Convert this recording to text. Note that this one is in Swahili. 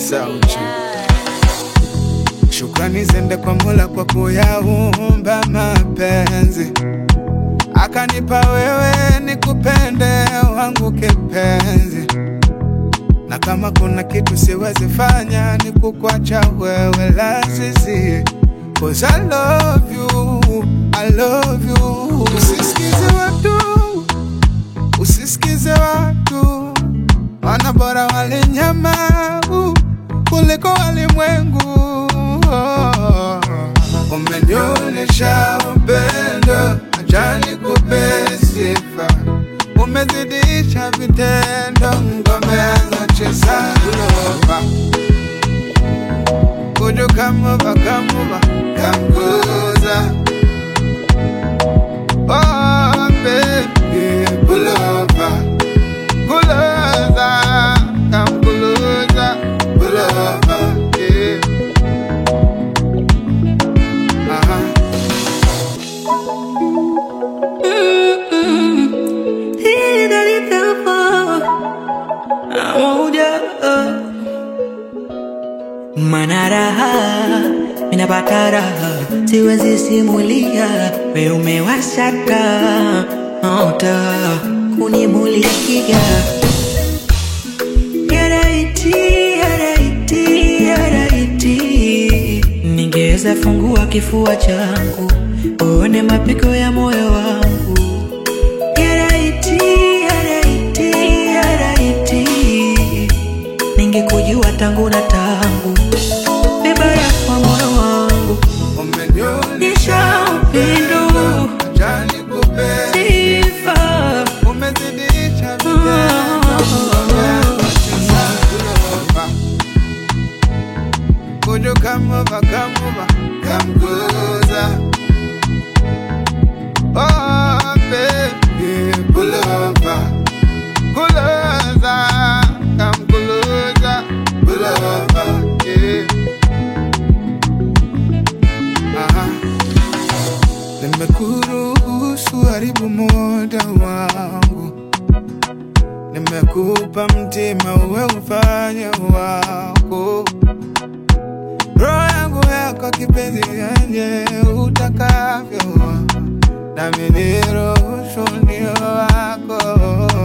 sauti. Shukrani zende kwa Mola kwa kuyaumba mapenzi, akanipa wewe nikupende wangu kipenzi, na kama kuna kitu siwezi fanya ni kukwacha wewe lazizi, cause I love you, I love you. Usisikize watu, usisikize watu, wana bora wale nyama uh, kuliko walimwengu. Oh, Umenionyesha upendo, acha nikupe sifa, umezidisha vitendo, ngome anacheza lova Would come over, come over, come closer? Oh, baby, pull over, pull over, come closer, pull over, yeah. Uh-huh. Mana raha minapata raha, siwezi simulia, we umewashaka ota kunimulikia yaraiti yaraiti yaraiti, ningeweza fungua kifua changu uone mapigo ya moyo wangu yaraiti yaraiti yaraiti ningekujua tangu na tangu bebara kwa moyo wangu nisha upendo Acha nikupe sifa umezidisha vitendo, ngome anacheza lova Would you come over, come over, come closer? Oh, baby, pull over, pull over, come closer, pull over, yeah. Aha. Nimekuruhusu haribu muda wangu, nimekupa mtima uwe ufanye wako roho yangu yako kipenzi yenye utakavyo, nami niruhusu nio wako